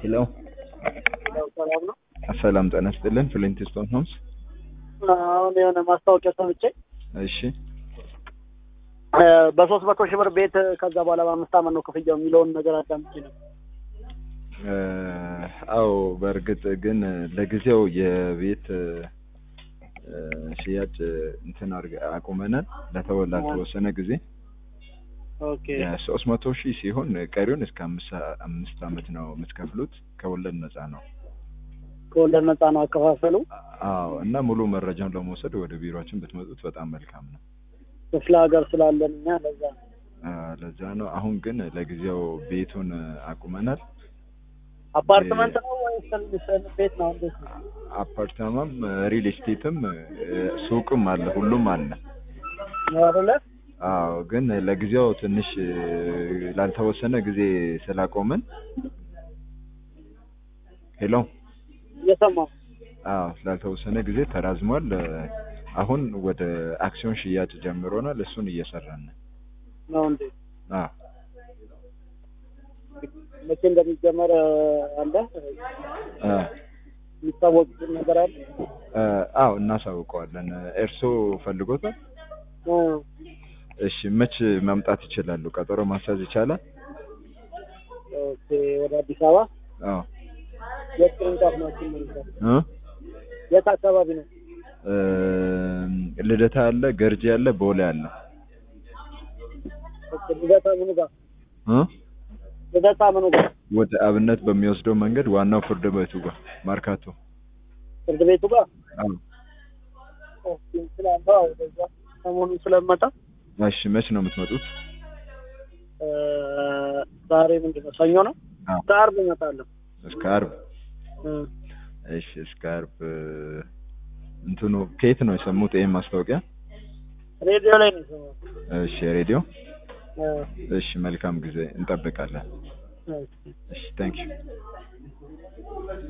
ሄሎ ያው ሰላም ነው። ሰላም ጤና ይስጥልን። ፍሊንት ስቶን ሆምስ። አሁን የሆነ ማስታወቂያ ሰምቼ እሺ እ በሶስት መቶ ሺህ ብር ቤት ከዛ በኋላ በአምስት ዓመት ነው ክፍያው የሚለውን ነገር አዳምጬ ነው። እ አዎ በእርግጥ ግን ለጊዜው የቤት እ ሽያጭ እንትን አድርገ- አቁመናል ለተወ ላልተወሰነ ጊዜ ኦኬ ሶስት መቶ ሺህ ሲሆን ቀሪውን እስከ አምስት አምስት ዓመት ነው የምትከፍሉት ከወለድ ነፃ ነው። ከወለድ ነፃ ነው አከፋፈሉ። አዎ እና ሙሉ መረጃውን ለመውሰድ ወደ ቢሮችን ብትመጡት በጣም መልካም ነው። ክፍለ ሀገር ስላለን እኛ ለዛ ነው። አ፣ ለዛ ነው። አሁን ግን ለጊዜው ቤቱን አቁመናል። አፓርትመንት ነው ወይስ ትንሽ ቤት ነው? እንዴት ነው? አፓርታማም ሪል ስቴትም እ፣ ሱቅም አለ፣ ሁሉም አለ። ነው አይደለ? አዎ ግን ለጊዜው ትንሽ እ፣ ላልተወሰነ ጊዜ ስላቆምን ሄሎ እየሰማሁ አዎ ላልተወሰነ ጊዜ ተራዝሟል። እ፣ አሁን ወደ አክሲዮን ሽያጭ ጀምሮናል። እሱን እየሰራን ነው። ነው እንዴ? አዎ መቼ እንደሚጀመር እ፣ አለ እ፣ የሚታወቅ ነገር አለ? እ፣ አዎ እናሳውቀዋለን። እርስዎ ፈልጎታል? እ፣ እሺ መች መምጣት ይችላሉ? ቀጠሮ ማስያዝ ይቻላል? ኦኬ ወደ አዲስ አበባ አዎ የት ቅርንጫፍ ናችሁ? ማለት እ የት አካባቢ ነው? እ፣ ልደታ አለ፣ ገርጂ አለ፣ ቦሌ አለ። ኦኬ፣ ልደታ ምኑ ጋር? እ ልደታ ምኑ ጋር? ወደ አብነት በሚወስደው መንገድ ዋናው ፍርድ ቤቱ ጋር ማርካቶ። ፍርድ ቤቱ ጋር? አዎ ኦኬ፣ ስላለው አዎ፣ ወደዛ ሰሞኑን ስለምመጣ እሺ መች ነው የምትመጡት? እ፣ ዛሬ ምንድን ነው? ሰኞ ነው። አዎ እስከ ዓርብ እመጣለሁ። እስከ ዓርብ። እ፣ እሺ እስከ ዓርብ እ፣ እንትኑ ከየት ነው የሰሙት ይሄን ማስታወቂያ? ሬዲዮ ላይ ነው የሰማሁት። እሺ ሬዲዮ። እ፣ እሺ መልካም ጊዜ እንጠብቃለን። እ። እሺ ታንክ ዩ